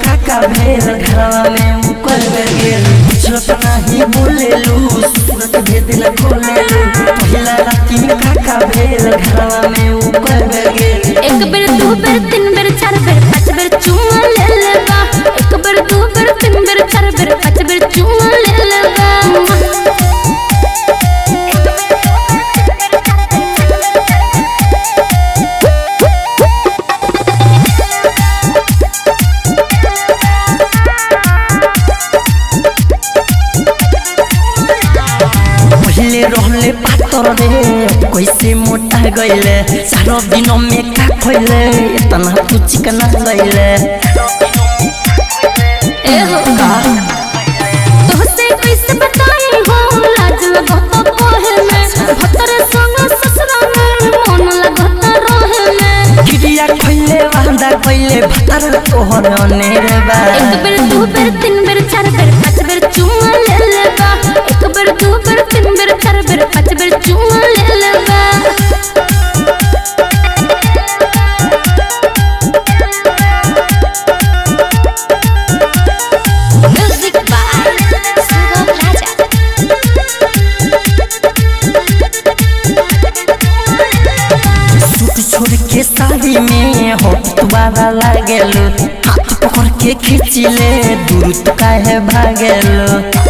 काका भेल घरवा में मुकर गेल कुछ नहीं बोलेलू सूरत भेदिल खोलेलू पहिला राती में काका भेल घरवा में मुकर गेल एक बेर दू बेर तीन बेर चार बेर पाँच बेर चुमा ले लेबा एक बेर दू बेर तीन बेर चार बेर पाँच बेर चुमा ले लेबा पहले रहले पातर रे कैसे मोटा गईले सारा दिन में का खइले इतना तू चिकना गईले ए हो तोहसे कैसे बताई हो लाज लगत कोहे में भतर संग ससुरा में मन लगत रहे में गिरिया खइले वांदा गईले भतर तोहर अनेरे बा एक बेर दू बेर तीन बेर चार बेर पाँच बेर चुमा ले लेबा एक बेर दू बेर तीन बेर चार बेर पाँच बेर चुमा ले लेबा music by Sugam Raja suit छोड़ के साड़ी में होठ तुम्हारा लागेलो हाथ पकड़ के खींचिले दूर तो काहे भागेलो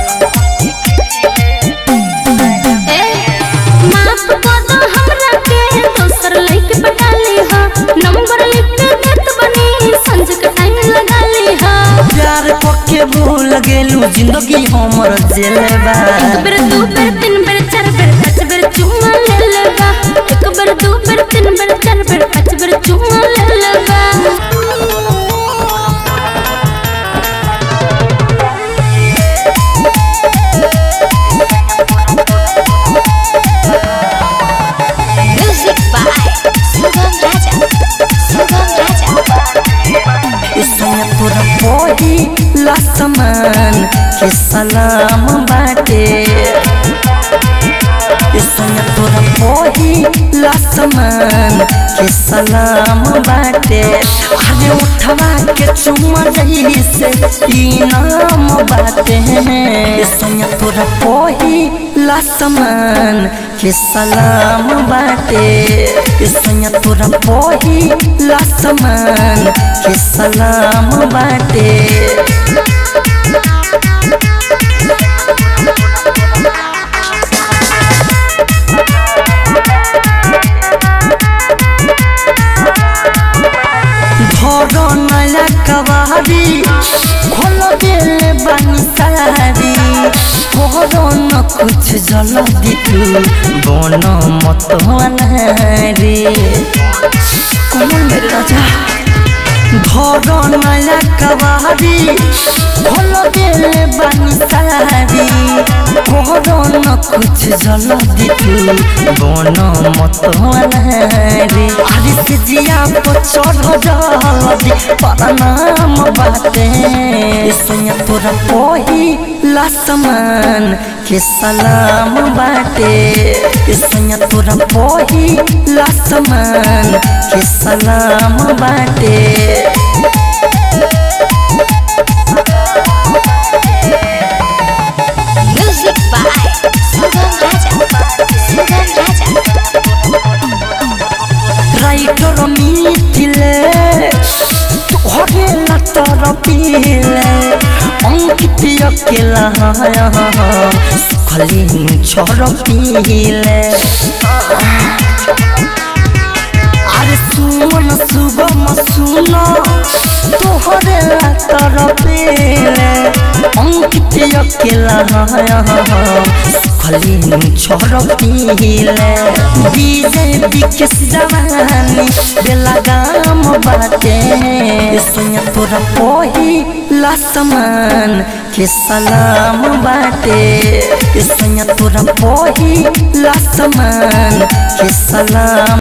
ए माफ कर दो हमरा के दोसर लइके पटा ली हा नंबर लिख के देत बनी संज के टाइम लगा ली हा प्यार पक्के भूल गेलू जिंदगी हमर जेले बा एक बेर दू बेर तीन बेर चार बेर पाँच बेर चुमा ले लेबा एक बेर दू बेर तीन बेर चार बेर पाँच बेर चुमा ले लेबा म्यूजिक बाय सुगम राजा सुगम राजा इसमें तोरा पोही लसमान के सलाम बाटे इसमें तोरा पोही लसमान के सलाम बाटे अरे उठवा के चुमा रही से इनाम बाटे इसमें तोरा पोही लसमान के सलाम बाटे इसमें तोरा पोही लसमान के सलाम बाटे घर नया कवारी खोल दिल बानी सारी करो न कुछ जल दितू बन मत अनहारी कमल मेरे राजा घर नया कवारी खोल दिल बानी सारी करो न कुछ जल दितू बन मत अनहारी अरे से जिया को चढ़ जल्दी परनाम बाटे सोया तोरा पोही लसमान के सलाम बाटे सोया तोरा पोही लसमान के सलाम बाटे music by Sugam Raja Sugam Raja writer मिथिले तोहरे लतर पीले अंकित अकेला सुखली छोर पीले अरे सुमन सुगम सुन तोहरे लतर पीले अंकित अकेला सुखली छोर पीले बीजेपी के जवानी बेला गाम बाटे सोया तोरा पोही लसमान के सलाम बाटे सोया तोरा पोही लसमान के सलाम